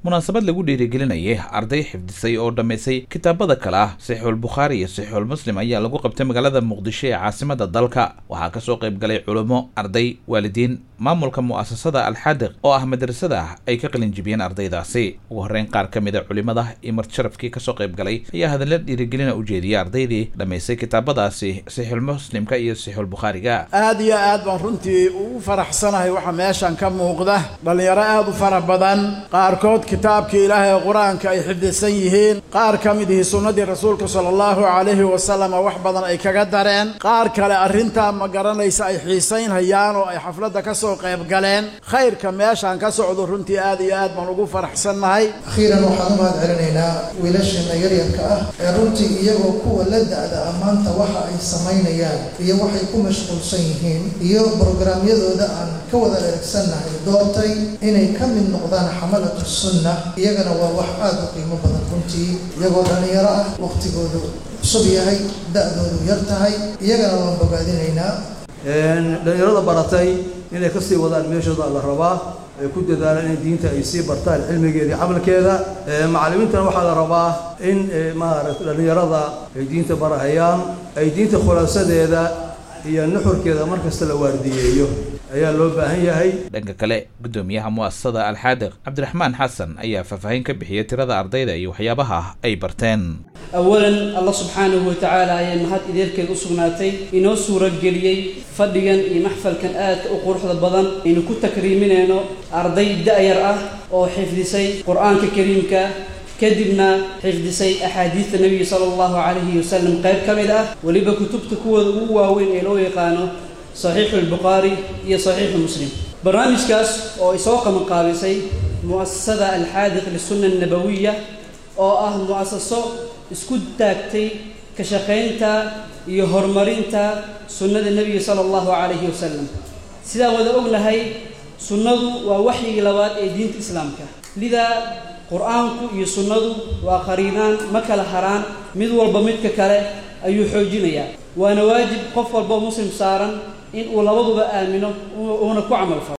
munaasabad lagu dhiirigelinayay arday xifdisay oo dhammaysay kitaabada kale ah saxiixulbukhaari iyo saxiixulmuslim ayaa lagu qabtay magaalada muqdisho ee caasimada dalka waxaa kasoo qayb galay culummo arday waalidiin maamulka mu'asasada alxaadiq oo ah madrasada ay ka qalinjibiyeen ardaydaasi ugu horreyn qaar ka mid a culimada iyo martisharafkii kasoo qayb galay ayaa hadalla dhiirigelina u jeediyay ardaydii dhammaysay kitaabadaasi saxiixulmuslimka iyo saxiixulbukhaariga aad iyo aad baan runtii ugu faraxsanahay waxa meeshan ka muuqda dhallinyaro aad u fara badan qaarkood kitaabkii ilaahay qur-aanka ay xifdisan yihiin qaar ka mid ihi sunnadii rasuulka sala allahu calayhi wasalam wax badan ay kaga dareen qaar kale arrintaa ma garanaysa ay xiisaynhayaan oo ay xafladda ka soo qayb galeen khayrka meeshaan ka socdo runtii aad iyo aad baan ugu faraxsannahay akhiiran waxaan u mahad celinaynaa wiilasheena yaryarka ah ee runtii iyagoo kuwa la da-da ah maanta waxa ay samaynayaan iyo waxay ku mashquulsan yihiin iyo brograamyadooda aan ka wada eragsannahay doortay inay ka mid noqdaan xamalatu sunna iyagana waa wax aada u qiimo badan runtii iyagoo dhallinyaro ah waqtigoodu cusub yahay da-doodu yar tahay iyagana waan bogaadinaynaa dhallinyarada baratay inay ka sii wadaan meeshooda la rabaa ay ku dadaalaan in diinta ay sii bartaan cilmigeeda iyo camalkeeda macallimiintana waxaa la rabaa in maaragta dhallinyarada ay diinta barahayaan ay diinta khulaasadeeda iyo nuxurkeeda markasta la waardiyeeyo ayaa loo baahan yahay dhanka kale guddoomiyaha mu'asasada alxaadiq cabdiraxmaan xasan ayaa faahfaahin ka bixiyay tirada ardayda iyo waxyaabaha ay barteen awalan allah subxaanahu watacaala ayaa mahad ideerkeed u sugnaatay inoo suurageliyey fadhigan iyo maxfalkan aadka u quruxda badan aynu ku takriiminayno arday da-yar ah oo xifdisay qur-aanka kariimka kadibna xifdisay axaadiista nebiga sala allahu calayhi wasalam qayb ka mid ah weliba kutubta kuwooda ugu waaweyn ee loo yaqaano saxiixu albukhaari iyo saxiixu muslim barnaamijkaas oo ay soo qabanqaabisay mu'asasada alxaadiq lisunna annabawiya oo ah mu'asaso isku taagtay ka shaqaynta iyo horumarinta sunnada nebiga sala allahu calayhi wasalam sidaan wada ognahay sunnadu waa waxyigii labaad ee diinta islaamka lidaa qur-aanku iyo sunnadu waa qariinaan ma kala haraan mid walba midka kale ayuu xoojinayaa waana waajib qof walboo muslim saaran in uu labaduba aamino uuna ku camal falo